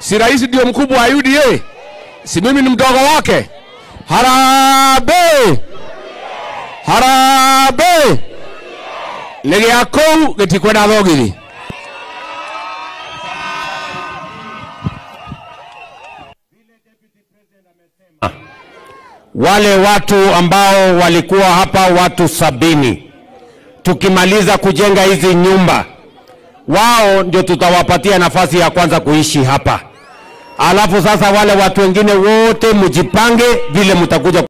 Si rais ndio mkubwa wa UDA? Si mimi ni mdogo wake? Harambee! Harambee! nä gä a kå u gä tikwenda thogithi wale watu ambao walikuwa hapa watu sabini, tukimaliza kujenga hizi nyumba, wao ndio tutawapatia nafasi ya kwanza kuishi hapa. Alafu sasa wale watu wengine wote mjipange vile mtakuja